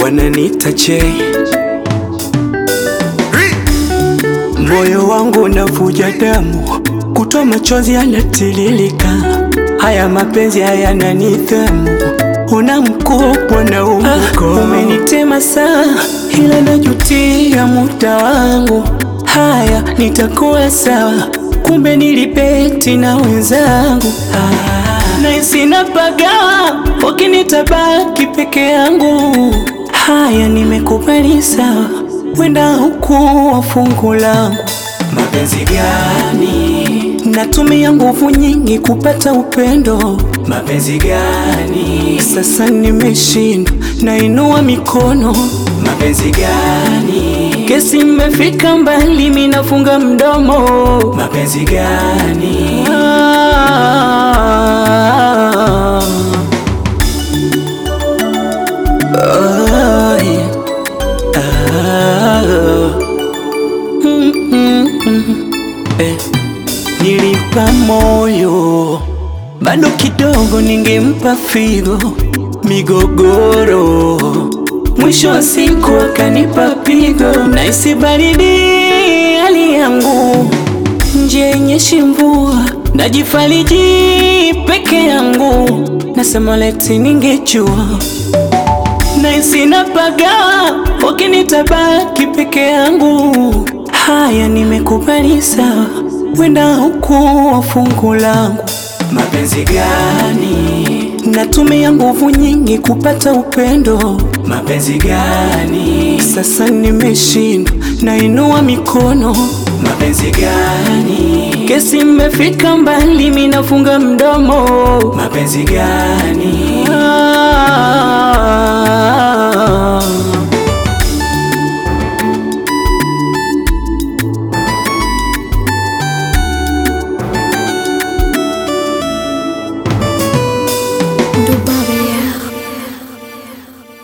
wananita J. Moyo wangu unavuja damu, kutoa machozi yanatiririka. Haya mapenzi hayana nidhamu, una mkubwa na umko. Umenitema saa, ila najutia muda wangu. Haya, nitakuwa sawa, kumbe nilibeti na wenzangu. Ah, na sina pagawa, wakinitabaki peke yangu. Haya, nimekubali sawa, wenda hukuwa fungu langu. Mapenzi gani? Natumia nguvu nyingi kupata upendo. Mapenzi gani? Sasa nimeshindwa, nainua mikono. Mapenzi gani? Kesi imefika mbali, mimi nafunga mdomo. Mapenzi gani? Ah, ah, yeah. Ah, mm, mm, mm. Eh, nilimpa moyo bado kidogo, ningempa figo, migogoro, mwisho wa siku akanipa pigo, na isibaridi hali yangu, nje yenye mvua, najifariji peke yangu, nasema leti ningejua na sina pagawa, wakinitabaki peke yangu. Haya, nimekubali sawa, wenda hukuwa fungu langu. Mapenzi gani? Natumia nguvu nyingi kupata upendo. Mapenzi gani? Sasa nimeshindwa, nainua mikono. Mapenzi gani? Kesi imefika mbali, mimi nafunga mdomo. Mapenzi gani? Ah,